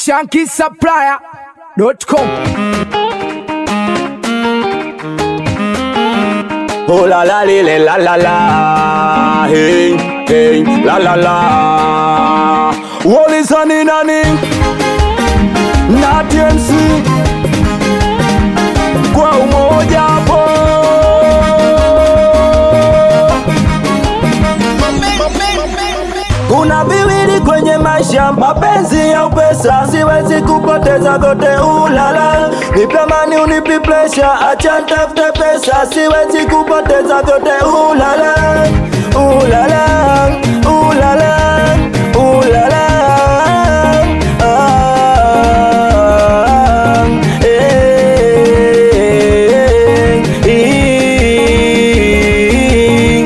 shankisupplier.com. Oh la la li, li, la la la hey, hey, la la la Walisani nani na TMC kwa umoja hapo kuna viwili kwenye maisha, mapenzi au pesa, siwezi kupoteza kote. Ulala, nipe amani, unipi presha, acha nitafute pesa, siwezi kupoteza kote. Ulala, ulala, ulala, ulala, ah, eh, eh,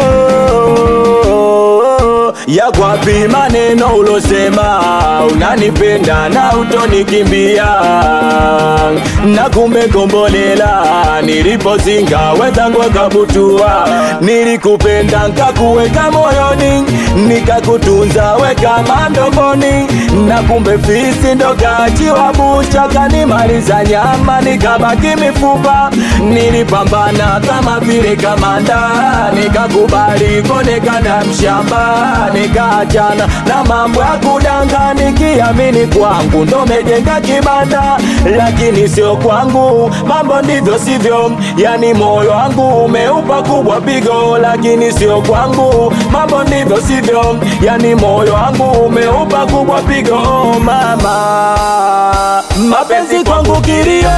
oh, ya kwapi maneno ulosema unanipenda na utonikimbia na kumbe kombolela nilipozinga wenzangu wakabutua nilikupenda nkakuweka moyoni nikakutunza weka mandomboni na kumbe fisi ndo kachiwa bucha kanimaliza nyama nikabaki mifupa nilipambana kama vile kamanda nikakubali konekana mshamba nikaachana na mambo ya kudanga nikiamini kwangu ndo mejenga kibanda lakini sio kwangu mambo ndivyo sivyo yani moyo wangu umeupa kubwa pigo lakini sio kwangu mambo ndivyo sivyo yani moyo wangu umeupa kubwa pigo oh, mama mapenzi kwangu kilio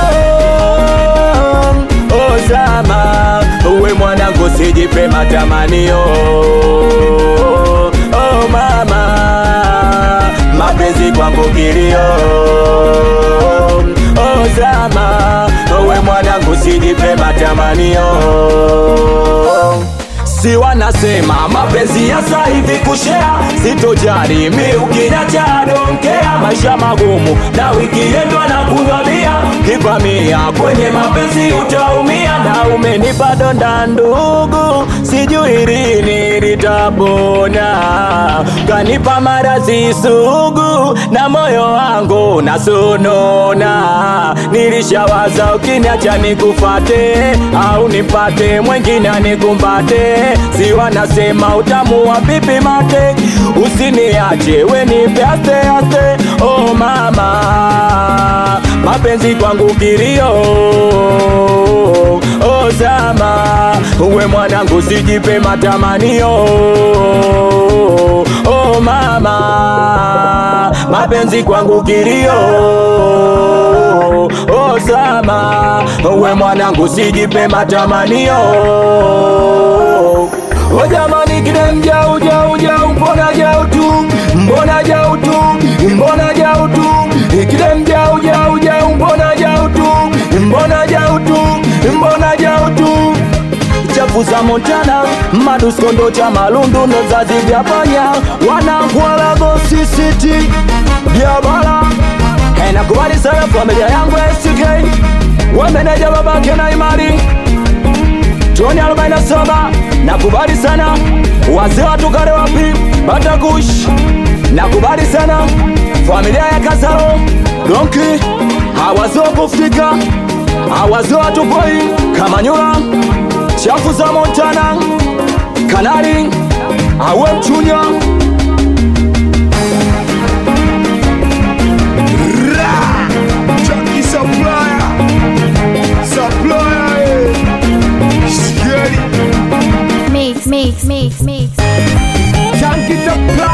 ozama uwe mwanangu sijipe matamanio oh mama mapenzi kwangu kilio ozama uwe mwanangu sijipe matamanio si wanasema mapenzi ya sasa hivi kushea sitojari mi ukiniacha donkea maisha magumu na wikiendwa na kudhalia kivamia kwenye mapenzi utaumia na umenipa donda ndugu sijui lini litapona kanipa maradhi sugu na moyo wangu nasonona nilishawaza ukiniacha nikufate au nipate mwengine anikumbate si wanasema utamu wa pipi mate usiniache we nipe aste aste oh mama mapenzi kwangu kilio oh zama uwe mwanangu sijipe matamanio oh mama mapenzi kwangu kilio oh zama uwe mwanangu sijipe matamanio O jamani kidem jau jau jau mbona jau tu mbona jau tu mbona jau tu kidem jau jau jau mbona jau tu mbona jau tu mbona jau tu chafu za Montana maduskondo cha malundu ndo zazi vya panya wanakwala gosisiti biabala nakubali sana familia yangu SK wameneja babake na imani Tony 47 nakubali sana wazee wa Tukale wapi Batakush nakubali sana familia ya Kasaro Donki hawazo kufika hawazo watupoi Kamanyula chafu za Montana Kanari awe mchunya Chunky supplier. Supplier. eh. Scary. Mix, mix, mix, mix. Chunky supplier.